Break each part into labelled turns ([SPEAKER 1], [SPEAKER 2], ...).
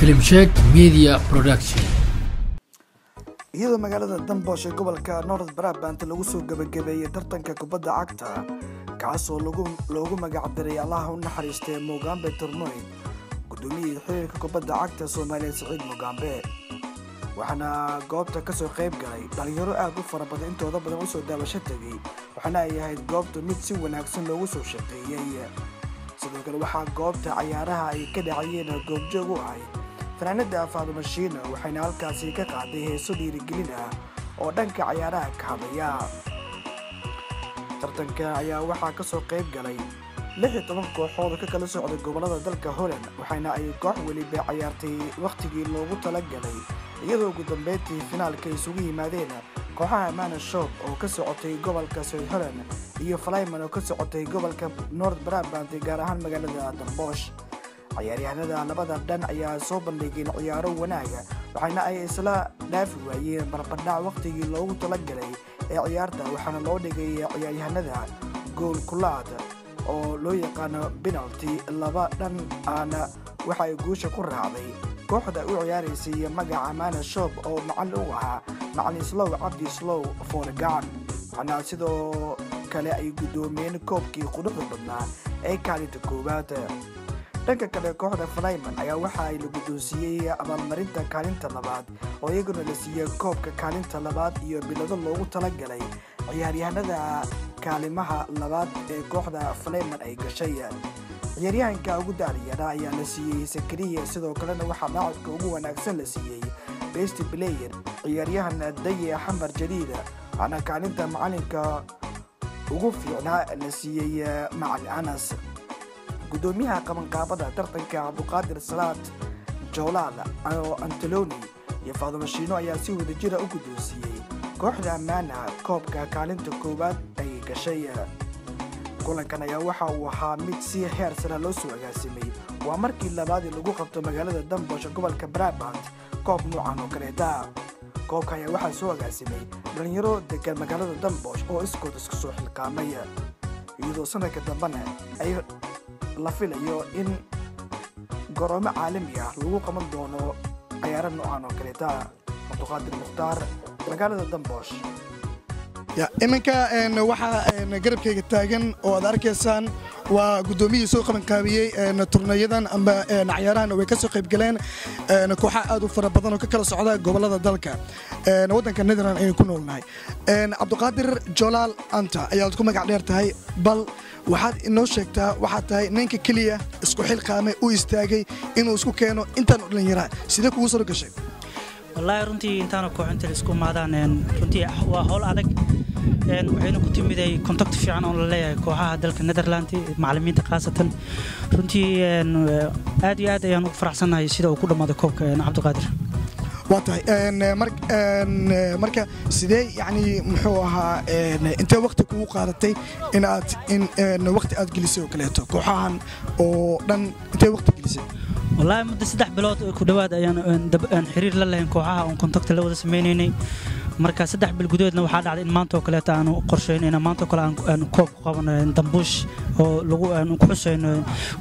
[SPEAKER 1] filimsheeg media production
[SPEAKER 2] iyadoo magaalada dambosh ee gobolka north brabant lagu soo gebagabeeyey tartanka kubadda cagta kaasoo loogu magacdaray allaha u naxariistay mugambe turmoy gudoomiyihii xiriirka kubadda cagta soomaaliya siciid mugambe waxaana goobta kasoo qayb galay dhalinyaro aad u fara badan intooda badan usoo daawasho tegay waxaana ay ahayd goobta mid si wanaagsan loogu soo shaqeeyey sidoo kale waxaa goobta cayaaraha ay ka dhacayeen goobjoog u ahay fanaanada faadumashiina waxayna halkaasi ka qaaday heeso dhiirigelin ah oo dhanka cayaaraha ka hadlaya tartanka ayaa waxaa kasoo qayb galay lix iyo toban kooxood ka kala socda gobolada dalka holland waxaana ay koox weliba cayaartay wakhtigii loogu talagalay iyadoo ugu dambeyntii finaalka isugu yimaadeen kooxaha mana shop oo ka socotay gobolka south holland iyo flyman oo ka socotay gobolka north brabant gaar ahaan magaalada dambosh cayaaryahanada labada dhan ayaa soo bandhigeen ciyaaro wanaaga waxaana ay isla dhaafi waayeen barbardhac wakhtigii loogu talagalay ee ciyaarta waxaana loo dhigay ciyaaryahanada gool kulaad oo loo yaqaano penalty laba dhan aana waxay guusha ku raacday kooxda u ciyaaraysay magaca mana shop oo macalin u ahaa macalin slow cabdi slow foorgacan waxaana sidoo kale ay guddoomiyeen koobkii quruxda badnaa ee kaalinta koowaad dhanka kale kooxda flyman ayaa waxa ay la guddoonsiiyey abaalmarinta kaalinta labaad oo iyaguna la siiyey koobka kaalinta labaad iyo bilado loogu talagalay ciyaaryahanada kaalimaha labaad ee kooxda flyman ay gashay ciyaaryahanka ugu daariyana ayaa la siiyey sakariya sidoo kalena waxaa laacibka ugu wanaagsan la siiyey best player ciyaaryahan daye xamar jadiida waxaana kaalinta macalinka ugu fiicnaa la siiyey macali anas gudoomiyaha qabanqaabada tartanka cabduqaadir salaad joolaal oo anteloni iyo faadumashiino ayaa si wadajira u guddoonsiiyey kooxda ammaana koobka kaalinta koowaad ay gashay kulankan ayaa waxa uu ahaa mid si heer sara loo soo agaasimay waa markii labaadii lagu qabto magaalada dambosh gobolka brabant koob noocan oo kaleeta koobka ayaa waxaa soo agaasimay dhalinyaro degan magaalada dambosh oo iskood isku soo xilqaamay iyadoo sanadka dambena ay la filayo in goroomo caalami ah lagu qaban doono cayaaro noocan oo kaleeta cabduqaadir mukhtaar magaalada dambosh
[SPEAKER 3] iminka waxaa garabkayga taagan oo aad arkaysaan waa guddoomiyihii soo qabanqaabiyey turnayadan amba cayaarahan way ka soo qaybgaleen kooxa aad u fara badan oo ka kala socda gobolada dalka waddanka netherland aynu ku noolnahay cabduqaadir jolaal anta ayaad ku magac dheer tahay bal waxaad inoo sheegtaa waxaad tahay ninka keliya isku xilqaamay u istaagay inuu isku keeno intaan dhallinyaraa sidee kugu soo gashay
[SPEAKER 4] wallaahi runtii intaana kooxinta isku imaadaan runtii waa howl adag waxayna ku timiday kontakti fiican oo la leeyahay kooxaha dalka netherland macalimiinta khaasatan runtii aad iyo aad ayaan ugu faraxsannahay sida uu ku dhammaaday koobka cabdiqaadir
[SPEAKER 3] waa tahay marka sidee yani muxuu ahaa intee wakti kugu qaadatay in aad in wakti aad gelisay oo kaleeto kooxahan oo dhan intee wakti gelisay
[SPEAKER 4] wallaahi muddo saddex bilood ku dhowaad ayaan xiriir la lahayn kooxaha oon kontakti la wada sameynaynay marka saddex bil gudaheedna waxaa dhacday in maanta oo kaleeta aanu qorshayn in maanta oo kale aan koob ku qabano dambuush oo lagu aan ku xusayno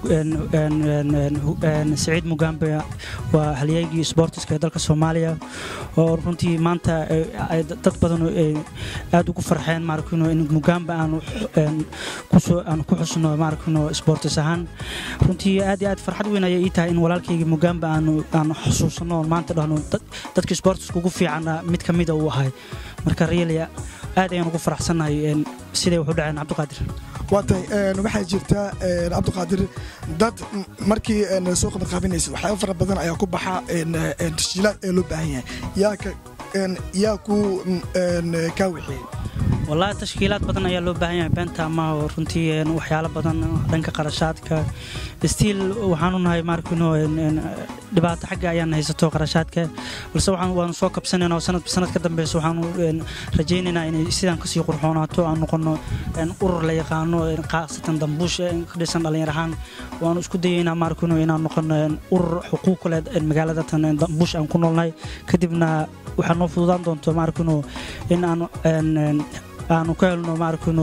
[SPEAKER 4] siciid mugambe waa halyeygii sportiska ee dalka soomaaliya oo runtii maanta dad badan aad ugu farxeen maarkino in mugambe aanu kusoo aan ku xusno maarkino sportis ahaan runtii aad iyo aad farxad weyn ayay ii tahay in walaalkaygii mugambe aanu aanu xusuusano maanta dhahno dadkii sportiska ugu fiican mid ka mida uu ahay marka reelia aad ayaan ugu faraxsannahay siday wax u dhaceen cabdiqaadir
[SPEAKER 3] waa tahay waxaa jirta cabdiqaadir dad markii soo qabanqaabinaysa waxyaaba fara badan ayaa ku baxa tasjiilaad ee loo baahan yahay yaa ka yaa ku kaa wixiyey
[SPEAKER 4] wallaahi tashkiilaad badan ayaa loo baahan yahay beenta ama runtii waxyaalo badan dhanka qarashaadka stiil waxaanu nahay maarkino dhibaato xagga ayaan haysato qarashaadka balse waanu soo kabsanayna oo sanad sanad ka dambeysa waxaanu rajaynaynaa inay sidaan kasii qurxoonaato aan noqono urur la yaqaano khaasatan dambuush ka dhisan dhallinyar ahaan waanu isku dayaynaa maarkino inaan noqono urur xuquuq leh magaalada tan dambuush aan ku noolnahay kadibna waxaa noo fududaan doonto maarkino in aan aanu ka helno maarkino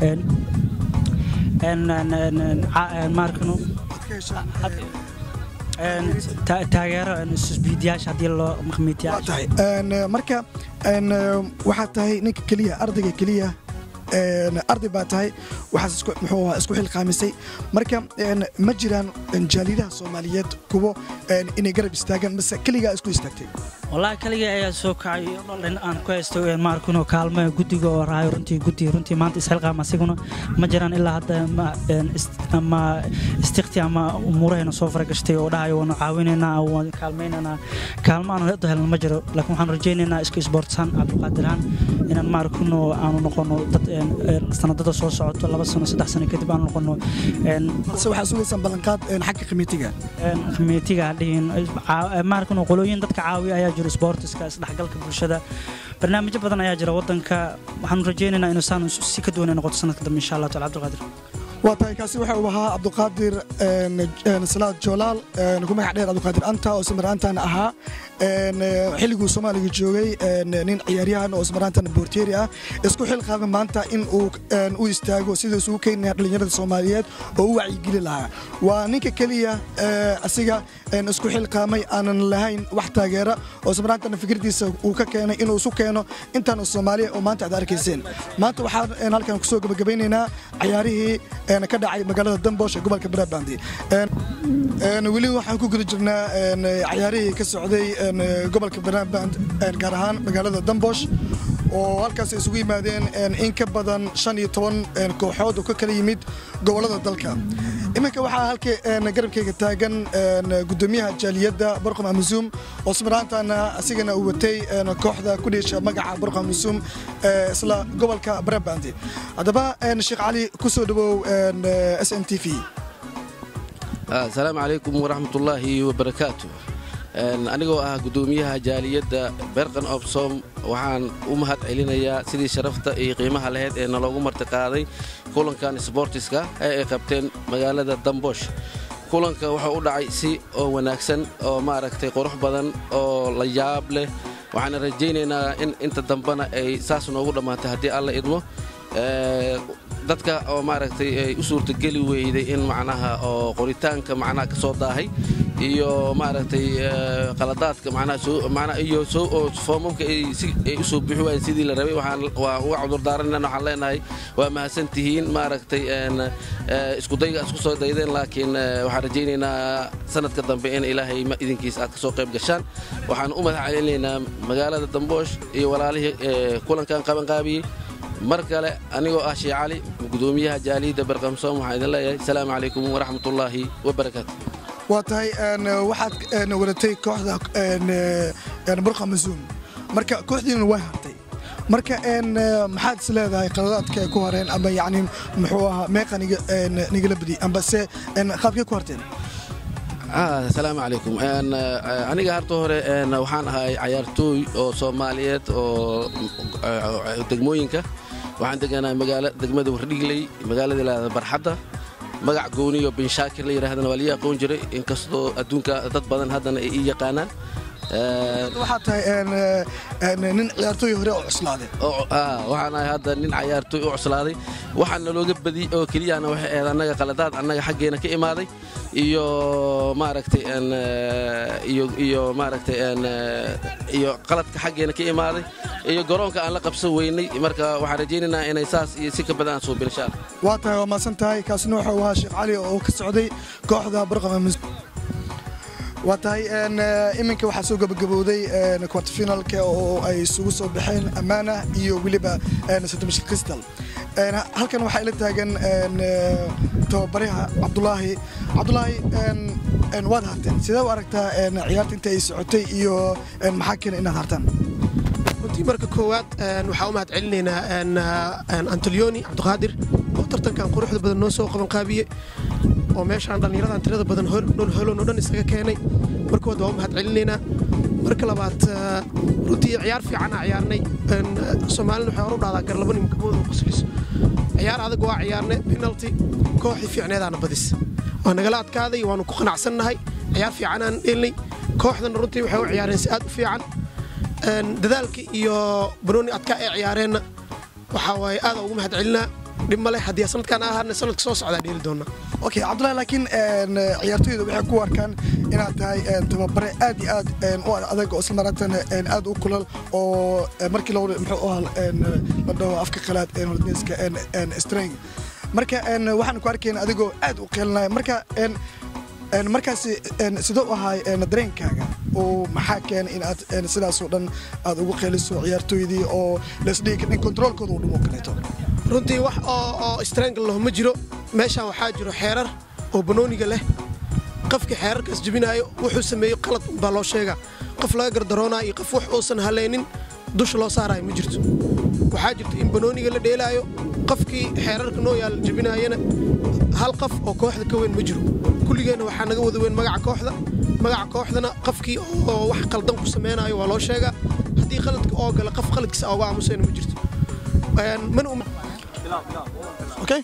[SPEAKER 4] maarkino Ta- taageero isbiidiyaasha haddii loo
[SPEAKER 3] waa
[SPEAKER 4] maqmiitiyaasha
[SPEAKER 3] tahay Een, eh, marka een, eh, waxaad tahay ninka keliya ardayga keliya een, arday baa tahay waxaas isku muxuu ahaa isku xilqaamisay marka een, ma jiraan een, jaalidaha soomaaliyeed kuwo een, inay garab istaagaan mase keligaa isku istaagtay
[SPEAKER 4] wallaahi kaligii ayaa soo kacay dhalin aan ku haysto maarkino kaalmo guddiga oo raayo runtii guddi runtii maanta isxilqaam asiguna ma jiraan ilaa hadda ma een, ist- ama istiqti ama umuurahayna soo faragashtay oo dhahayo waanu caawinaynaa waan kaalmaynaynaa kaalmo aan hadda helno ma jiro laakiin waxaan rajaynaynaa isku isboortisaan cabdiqaadirhaan inaan maarkino aanu noqono dad een, een, sanadada soo socoto laba sano saddex sano kadib aanu noqono een,
[SPEAKER 3] balse waxaa sugaysaan ballanqaad een, xagga khamiitiga
[SPEAKER 4] khamiitiga dhihin maarkan qolooyin dadka caawiya ayaa jiro sportiska isdhexgalka bulshada barnaamijyo badan ayaa jira wadanka waxaanu rajaynaynaa inuu saan si ka duwan ay noqoto sanadka dambe insha allah taala cabdiqaadir
[SPEAKER 3] waa tahay kaasi waxa uu ahaa cabdiqaadir een, een, salaad joolaal een, ku magac dheer cabdiqaadir anta oo ismaraantan ahaa een, eh, xilliguu soomaaliga joogay een, nin ciyaaryahan oo ismaraantan boorteeri ah isku xilqaaba maanta in uu een, u istaago siduu isugu keenaya dhallinyarada soomaaliyeed oo u wacyigeli lahaa waa ninka keliya eh, asiga een, isku xilqaamay aanan lahayn wax taageera oo ismaraantan fikirdiisa uu ka keenay inuu isu keeno intaan soomaaliya oo maanta aad arkayseen maanta waxaan een, halkan kusoo gabagabeynaynaa cayaarihii een, ka dhacay magaalada dambosh ee gobolka brabandi weli waxaan ku guda jirnaa een, cayaarihii ka socday een, gobolka braband gaar ahaan magaalada dambosh oo halkaas ay isugu yimaadeen een, in ka badan shan iyo toban een, kooxood oo ka kala yimid gobolada dalka iminka waxaa halka een, garabkayga taagan een, gudoomiyaha jaaliyadda borqom amazuum oo smaraantana asigana uu watay een, kooxda ku dhiisha magaca borqom amazuum ee isla gobolka brabandi haddaba een, sheekh cali ku soo dhawow een, s n t v
[SPEAKER 5] asalaamu calaykum waraxmatullaahi wabarakaatu Een, anigoo ah gudoomiyaha jaaliyadda berqan obsom waxaan u mahad celinayaa sidii sharafta iyo qiimaha lahayd ee naloogu martiqaaday kulankan sboortiska ee ay qabteen magaalada dambosh kulanka wuxuu u dhacay si oo wanaagsan oo maaragtay qurux badan oo la yaab leh waxaana rajaynaynaa in inta dambena ay saas noogu dhammaatay haddii alla idmo Ee, dadka oo maaragtay ay u suurtageli weyday in macnaha oo qoritaanka macnaha ka soo daahay iyo maaragtay ee, qaladaadka macnaha soo macnaha iyo soo oo foomamka ay si ay u soo bixi waayeen sidii la rabay waxaan waa uga cudurdaaranayna waxaan leenahay waa mahadsan tihiin maaragtay een ee, isku dayga isku soo daydeen laakiin ee, waxaan rajaynaynaa sanadka dambe in ilaahay ma idinkiis aad ka soo qayb gashaan waxaan u mahad celinaynaa magaalada damboosh iyo walaalihii ee, kulankan qabanqaabiyey mar kale anigoo ah shee cali gudoomiyaha jaaliyadda berqamsoom waxaan idin leeyahay asalaamu calaykum waraxmatullaahi wabarakaatu
[SPEAKER 3] waa tahay een, waxaad een, wadatay kooxda een, een, burqa masuum marka kooxdiina waa hartay marka een, maxaad is leedahay qaladaadka ay ku hareen ama yacni muxuu ahaa meeqa niga- een, nigala badi amba se een, qaabkay ku harteen
[SPEAKER 5] Ah, asalaamu calaykum Een, eh, aniga harta hore een, waxaan ahay cayaartooy oo soomaaliyeed oo eh, degmooyinka waxaan deganaa magaala degmada wardhigley magaalada ilaahda barxadda magac gooniyo binshaakir la yidhaahdana waa lii aqoon jiray inkastoo adduunka dad badan haddana ay ii yaqaanaan Een,
[SPEAKER 3] waxaad tahay een, een, nin ciyaartooy hore oo cuslaaday
[SPEAKER 5] oo ah, waxaan ahay hadda nin cayaartooy u cuslaaday waxaa nalooga badiyey oo keliyana waxay ahayd annaga qaladaad annaga xaggeena ka imaaday iyo maaragtay een, eh, iyo iyo maaragtay een, eh, iyo qaladka xaggeena ka imaaday iyo garoonka aan la qabsan weynay marka waxaan rajaynaynaa inay saas iyo si ka badan aan suubin insha allah
[SPEAKER 3] waa tahay waa maasan tahay kaasina wuxuu ahaa sheekh cali oo ka socday kooxda burqa masuum waa tahay een, eh, iminka waxaa soo gabagabowday een, quarterfinalka oo ay isugu soo baxeen ammaana iyo weliba een, saddex crystal Een, halkan waxaa ila taagan een, eh, tababaraha cabdulaahi cabdulaahi een, een, waad harteen sidee u aragtaa een, ciyaarta inta ay socotay iyo een, maxaa keena inaad hartaan
[SPEAKER 6] runtii marka koowaad een, waxaan u mahad celinaynaa een, een, antolioni cabdiqaadir oo tartankan quruxda badan noo soo qabanqaabiye oo meeshaan dhallinyaradan tirada badan hol- dhul holon oo dhan isaga keenay markood waa u mahad celinaynaa marka labaad eh, runtii ciyaar fiican aa ciyaarnay Een, eh, soomaalina waxay hor u dhahdaa garlabo nimkamooda qosliso ciyaar adag waa ciyaarnay penalty kooxii fiicneedaana badis waa nagala adkaaday waanu ku qanacsannahay ciyaar fiicanaan dheelnay kooxdana runtii waxay u ciyaareen si aad u fiican Een, dadaalka iyo banooni adkaa ay ciyaareenna waxaa waaye aad ugu mahad celinaa dhib male haddii sanadkan ahaana sanadka soo socdaa dheeli doonaa
[SPEAKER 3] okay cabdullahi laakiin een, ciyaartoyda waxay ku arkaan inaad tahay een, tababare aad iyo aad een, u adag oo isla marantana een, aad u kulal oo een, markii la muxuu ahaa een, la dhaho afka qalaad een, holandeyska een, een, streng marka een, waxaan ku arkayna adigoo aad u qeelinaya marka een, een, markaasi een, sidoo u ahaay een, dareenkaaga oo maxaa keenay in aad een, sidaasoo dhan aad ugu qeeliso ciyaartoydii oo laisdhigi karin in kontroolkooda uu dhumo kaleeto
[SPEAKER 6] runtii wax oo oo strangle laho ma jiro meeshaan waxaa jiro xeerar oo banooniga leh qofkii xeerarkaas jebinaayo wuxuu sameeyo qalad baa loo sheegaa qof laga gardaroonaayo iyo qof wax uusan halaynin dusha loo saaraayo ma jirto waxaa jirta in banooniga la dheelaayo qofkii xeerarka noo yaal jebinaayana hal qof oo kooxda ka weyn ma jiro kulligeenna waxaa naga wada weyn magaca kooxda magaca kooxdana qofkii oo wax qaldan ku samaynayo waa loo sheegaa haddii qaladka oo gala qof qaladkiisa oga aamusayna ma jirto Een, mana um-
[SPEAKER 3] okay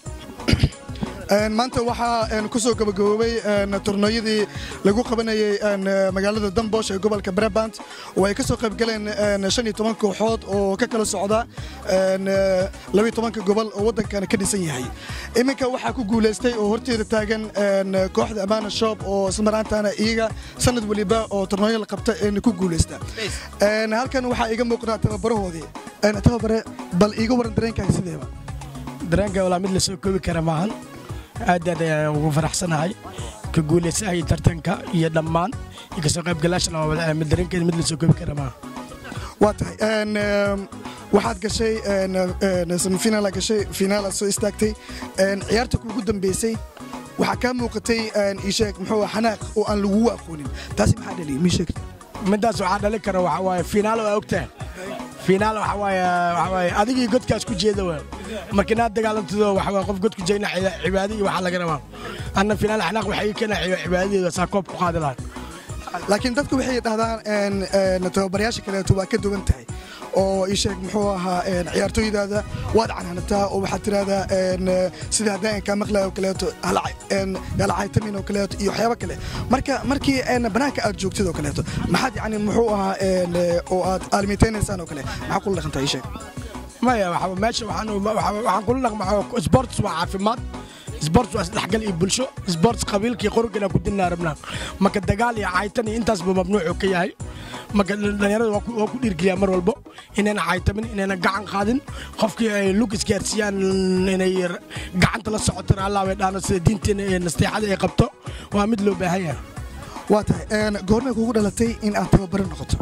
[SPEAKER 3] Een, maanta waxaa een, ku soo gabagaboobay een, tournooyadii lagu qabanayay een, magaalada dambosh ee gobolka brabant oo ay ka soo qayb galeen een, shan iyo toban kooxood oo ka kala socda een, laba iyo tobanka gobol oo waddankana ka dhisan yahay iminka waxaa ku guulaystay oo horteeda taagan een, kooxda amana shop oo ismaraantaana iyaga sanad weliba oo tournooyo la qabta een, ku guulaysta Een, halkan waxaa iga muuqdaa tababarahoodii Een, tababare bal iiga waran dareenkaaga sideeba
[SPEAKER 7] dareenka walaa mid la soo koobi kara maahan aad aad ayaan ugu faraxsanahay ka guulaysahay tartanka iyo dhammaan iyo kasoo qaybgalaashan oo wada mid dareenkeeda mid la soo koobi kara maaha
[SPEAKER 3] waa tahay Een, ehm, waxaad gashay een, een, semifinal aad gashay finaal aad soo istaagtay Een, ciyaarta kuugu dambeysay waxaa kaa muuqatay een, ii sheeg muxuu ahaa, xanaaq oo aan lagugu aqoonin taasi maxaa dhaliyay mii sheeg
[SPEAKER 7] midaas waxaa dhali kara waxa waaye finaal waa ogtahay finaal waxa waaye waxa waaye adigii godkaas ku jeeda waa marka inaad dagaalantido waxa waaye qof god ku jeedna cibaado iyo waxaa laga rabaa anna finaal xanaaq waxay ii keenaa cibaadadeeda saa koob ku qaadi lahaa
[SPEAKER 3] laakiin dadku waxay dhahdaan een, een, tababarayaasha kaleeto waa ka duwan tahay oo ii sheeg muxuu ahaa een, ciyaartooydaada waad canaanataa oo waxaad tiraahdaa een, sida haddaan kaa maqlayo oo kaleeto galacaytamin oo kaleeto iyo waxyaabo kale marka markii een, banaanka aad joogtid oo kaleeto maxaad yani muxuu ahaa een, oo aad aalmitaynaysaan oo kale maxaa kula dhaqantaa ii sheeg
[SPEAKER 7] maya waxa meesha waxaan waxa- waxaan kula dhaqmaa sports waa caafimaad sports waa isdhexgal iyo bulsho sports qabiilkii qorogana ku dinaa rabnaa marka dagaal iyo caytan iyo intaasba mamnuucu ka yahay marka dhalinyarada waa ku- waa ku dhiirgeliyaa mar walbo inayna caytamin inayna gacan qaadin qofkii ay lug isgaarsiiyaan inay gacanta la socoto allah bay dhaano sida diinteena ee nasteexada ay qabto waa mid loo baahan yahay
[SPEAKER 3] waa tahay een, goormay kugu dhalatay in aad tababaro noqoto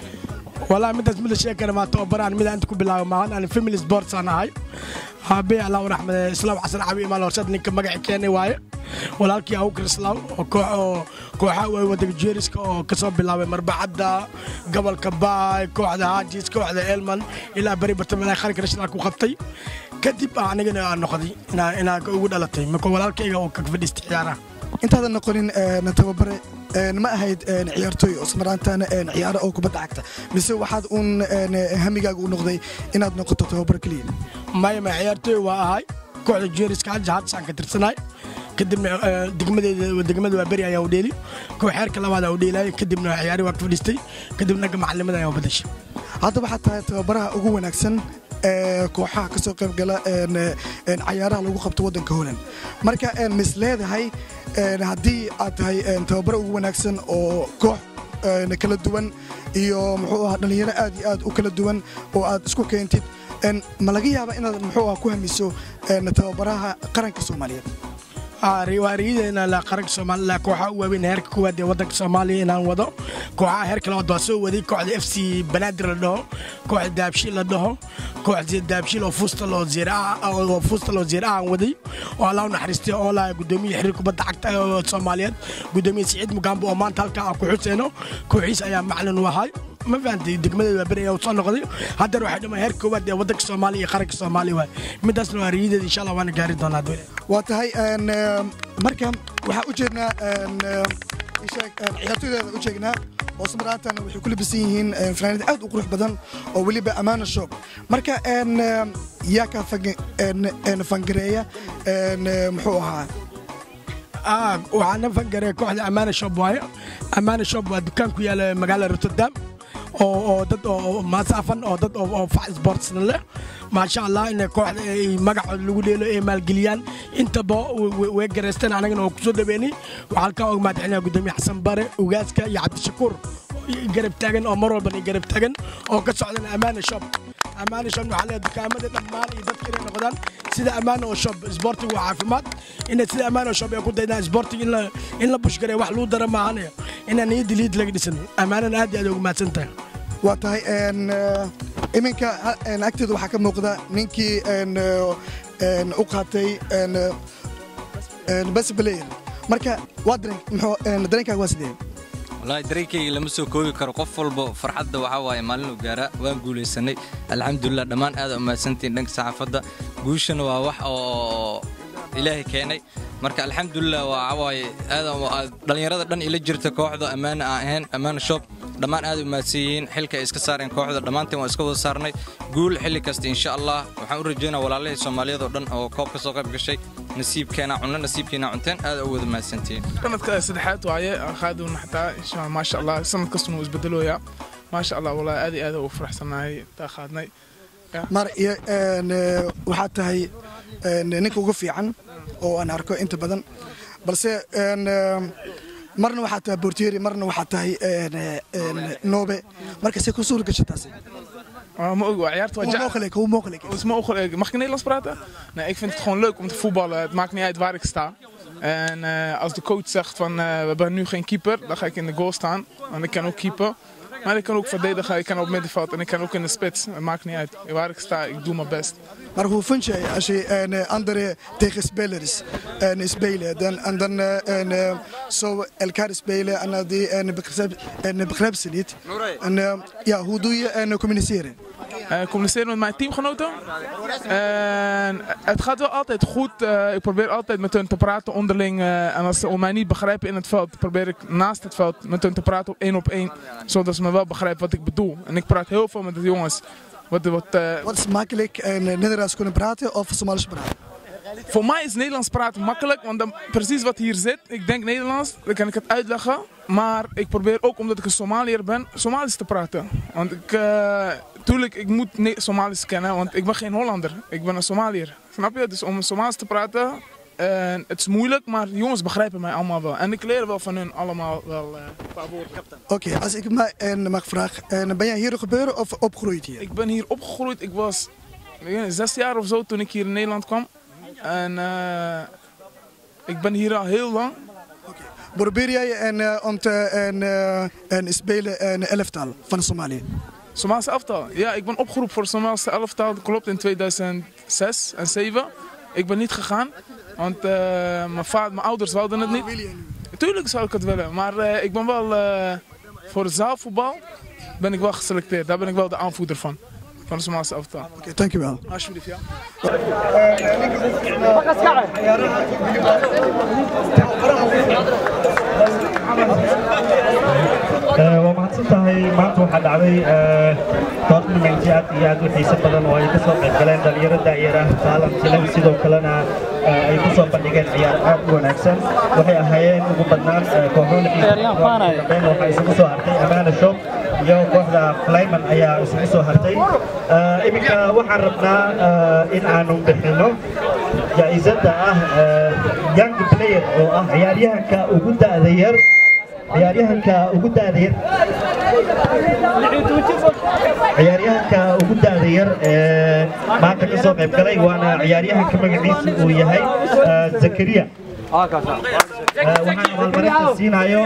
[SPEAKER 7] والله مدة مدة شيء كان ما توبر أنا مدة عندكم بالله ما أنا فيميلي سبورتس أنا هاي هابي الله ورحمة إسلام حسن عبي ما لو شد نك مجا كيني واي ولكن أو كريسلاو كوح كوح ودك جيرس كسب بالله مربع عدا قبل كباي كوح ده هاجيس كوح ده إلمان إلى بري برتمنا خارج رشنا كو خبطي كدب أنا جنا نقضي أنا أنا أقول على تي مكو ولكن أو كفدي استعارة
[SPEAKER 3] intaadan noqonin een, tababare een, ma ahayd een, ciyaartooy oo ismaraantaana een, ciyaaro oo kubadda cagta mise waxaad uun een, hamigaaga u noqday inaad noqoto tababar keliya
[SPEAKER 7] maya ma ciyaartooy waa ahay kooxda jeeriska hal jahaadsaan ka tirsanaay kadibna eh, degmadeeda degmada waa beri ayaa u dheeli koox xeerka labaad aa u dheelay kadibna ciyaari waa ka fadhiistay kadibna naga macalimada ayaa u badashay
[SPEAKER 3] hadda waxaad tahay tababaraha ugu wanaagsan ee kooxaha ka soo qayb gala een, een, cayaaraha lagu qabto waddanka holand marka een, mis leedahay een, haddii aad tahay een, tababare ugu wanaagsan oo koox een, kala duwan iyo muxuu ahaa dhallinyaro aad iyo aad u kala duwan oo aad isku keentid een, ma laga yaaba inaad muxuu ahaa ku hamiso een, tababaraha qaranka soomaaliyeed
[SPEAKER 7] riwaariyadeena la qaranka soomaaliya kooxaha u waaweyn heerka koowaad ee waddanka soomaaliya inaan wado kooxaha heerka labaad waa soo waday kooxda f c banaadir la dhaho kooxda daabshiil la dhaho kooxda daabshiil oo fuustal oo zeer ah oo fuustal oo zeer ah aan waday oo allah u naxariistay oo laa gudoomiye xiriir kubadda cagta ee soomaaliyeed gudoomiye siciid mugaambo oo maanta halkaa aan ku xuseyno kooxiis ayaa macalin u ahay ma fahantay degmadeeda waa beri ayaa soo noqday haddana waxay dhamaan heerka koowaad ee waddanka soomaaliya iyo qaranka soomaaliya waay midaasna waa riyadeeda insha allah waana gaari doonaa dowla
[SPEAKER 3] waa tahay een, eem, marka waxaa u jeednaa een, eem, ii sheeg, een, ciyaartooydeeda u jeegnaa oo ismaraantana waxay ku labisan yihiin een, fanaanad aad u qurux badan oo weliba ammaana shop marka een, eem, yaa kaa fanga- een, een, fangareeya een, ee, muxuu ahaa
[SPEAKER 7] Ah, waxaan na fangaray kooxda amaana shop waaye amaana shop waa dukaan ku yaala magaalada rotterdam oo oo dad oo masaafan oo dad oo oo fac sportsna leh maasha allah in kooxda ay magaca lagu dheelo ay maalgeliyaan intaba way garaysteen anagana oo kusoo dhaweynay waxaa halkaa og mahadcelinaya gudoomiye xasan bare ugaaska iyo cabdishakuur garab taagan oo mar walban garab taagan oo ka socdan amaana shop amaana shop waxaa leeyahay dukaamada dhammaan iyo dadka inay noqdaan sida amaana oo shop isboortigu waa caafimaad inay sida amaana oo shop ay ku daydaan isboortiga in la in la bushgareeyo wax lagu dara maahanayo inaan iyo diliid laga dhisan amaanana aad iyo aad ugu mahadsan tahay
[SPEAKER 3] waa tahay iminka agteeda waxaa ka muuqda ninkii u qaatay best player marka waa dareenkaaga waa sidee
[SPEAKER 8] wallaahi dareenkayga lama soo koobi karo qof walba farxadda waxaa waaye maalinuu gaaraa waan guulaysanay alxamdulilah dhammaan aad umahadsantiin dhanka saxaafadda guushana waa wax oo ilaahay keenay marka alxamdulilah waxaa waaye aad dhallinyarada dhan ila jirta kooxda ammaana aan ahayn ammaana shop dhammaan aad u mahadsan yihiin xilka ay iska saareen kooxda dhammaanteen waan iska wada saarnay guul xilli kasta insha allah waxaan u rajaynaa walaalahii soomaaliyeed oo dhan oo koob ka soo qayb gashay nasiibkeena cunno nasiibkeena cunteen aad u wada mahadsantihiin
[SPEAKER 9] sanadka saddexaad waaye qaaduna xataa insha allah maasha allah sanad kastuna wuu isbedelooyaa maasha allah wallahi aad iyo aad ugu faraxsanahay taa qaadnay
[SPEAKER 3] mar iyo waxaad tahay ninka ugu fiican oo aan arko inta badan balse marna waxaa tahay bortieri marna waxaa tahay noobe marka se ku suura gasha taasi
[SPEAKER 9] ما ook, ciyaarta
[SPEAKER 3] Hoe mogelijk, hoe mogelijk
[SPEAKER 9] Hoe is mogelijk? Mag ik Nederlands praten? Nee, ik vind het gewoon leuk om te voetballen. Het maakt niet uit waar ik sta. En uh, als de coach zegt van uh, we hebben nu geen keeper, dan ga ik in de goal staan. Want ik kan ook keeper. Maar ik kan ook verdedigen, ik kan op middenveld en ik kan ook in de spits. Het maakt niet uit. Waar ik sta, ik doe mijn best.
[SPEAKER 3] Maar hoe vind jij als je een andere tegenspelers en spelen dan, en dan en, zo elkaar spelen en die en begrijp, en begrijpen ze niet? En ja, hoe doe je en communiceren?
[SPEAKER 9] Uh, communiceren met mijn teamgenoten. En het gaat wel altijd goed. Uh, ik probeer altijd met hun te praten onderling. Uh, en als ze mij niet begrijpen in het veld, probeer ik naast het veld met hun te praten op één op één. Zodat ze me wel begrijpen wat ik bedoel. En ik praat heel veel met de jongens. Wat, wat,
[SPEAKER 3] wat is makkelijk en Nederlands kunnen praten of Somalisch praten?
[SPEAKER 9] Voor mij is Nederlands praten makkelijk, want dan, precies wat hier zit, ik denk Nederlands, dan kan ik het uitleggen. Maar ik probeer ook, omdat ik een Somaliër ben, Somalisch te praten. Want ik, uh, tuurlijk, ik moet Somalisch kennen, want ik ben geen Hollander. Ik ben een Somaliër. Snap je? Dus om Somalisch te praten, uh, het is moeilijk, maar jongens begrijpen mij allemaal wel. En ik leer wel van hun allemaal wel uh, een paar woorden.
[SPEAKER 3] Oké, okay, als ik mij en mag vragen, ben jij hier geboren of opgegroeid hier?
[SPEAKER 9] Ik ben hier opgegroeid, ik was zes jaar of zo toen ik hier in Nederland kwam. En uh, ik ben hier al heel lang.
[SPEAKER 3] Okay. Probeer jij en, uh, om te en, uh, en spelen een elftal van Somalië?
[SPEAKER 9] Somalische elftal? Ja, ik ben opgeroepen voor het Somalische elftal. Dat klopt in 2006 en 2007. Ik ben niet gegaan, want mijn, vader, mijn ouders wilden het niet. Tuurlijk zou ik het willen, maar ik ben wel voor het zaalvoetbal ben ik wel geselecteerd. Daar ben ik wel de aanvoerder van van de Somalische elftal.
[SPEAKER 3] Oké, okay, dankjewel.
[SPEAKER 9] Alsjeblieft, ja.
[SPEAKER 10] waa mahadsan tahay maanta waxaa dhacday toornamenti aad iyo aad u xiiso badan oo ay ka soo qayb galeen dhalinyaro daayar ah taalantilan sidoo kalena ay ku soo bandhigeen ciyaar aad u wanaagsan waxay ahaayeen ugu badnaan kooxoon xiisadambeyn waxaa isugu soo hartay amaana shop iyo kooxda flyman ayaa isugu soo hartay iminka waxaan rabnaa in aanu bixino jaa-isada ah young player oo ah ciyaaryahanka ugu da'da yar ciyaaryahanka ugu da'da yar ciyaaryahanka ugu da'da yar ee maanta ka soo qayb galay waana ciyaaryahanka magaciisu uu yahay zakariya waxaan abaalmarinta siinayo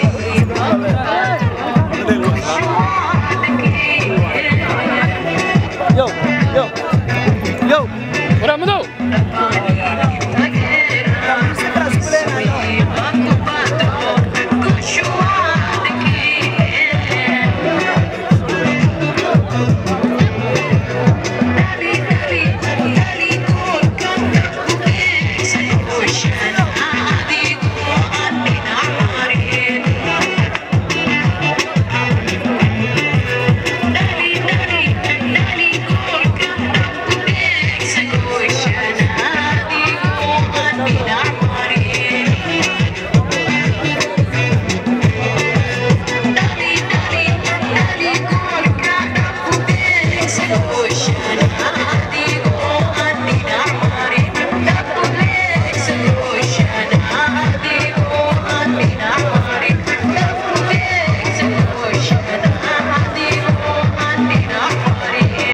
[SPEAKER 11] Thank you.